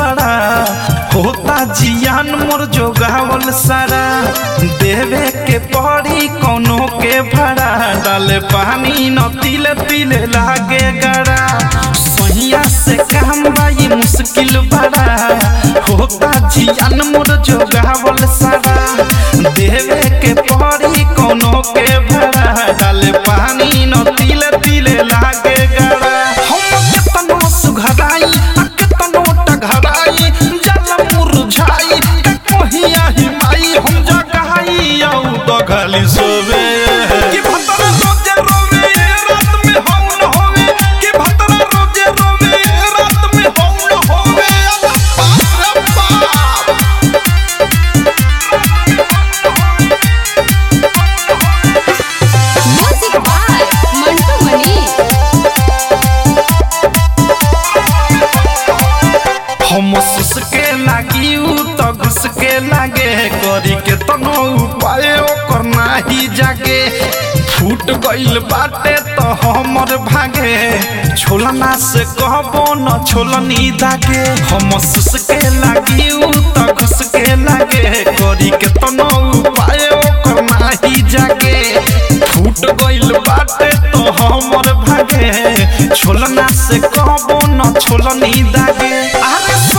बड़ा होता जियान मोर जोगावल सारा देवे के पड़ी कोनो के भाड़ा डाले पानी न तिले तिले लागे गड़ा सहिया से काम बाई मुश्किल बड़ा होता जियान मोर जोगावल सारा देवे के पड़ी कोनो के भाड़ा डाले पानी न तिले तिले लागे गड़ा हम केतनो सुघराई आ केतनो टघराई जल मुरझाई के कहिया हिमाई हम जगाई औ दघली सोवे कि भतरा रोजे रोवे रात में हम न होवे कि भतरा रोजे रोवे रात में हम न होवे बाप रे बाप म्यूजिक बाय मंटू मनी हम सुसके लागी उ त घुसके लागे करी के तनो उपाय ओकर नाही जागे फूट गइल बाटे त हमर भागे छोलना से कहबो न छोलनी दागे हम सुसके लागी उ त घुसके लागे करी के तनो उपाय ओकर नाही जागे फूट गइल बाटे तो हमर भागे छोलना से कहबो न छोलनी दागे अरे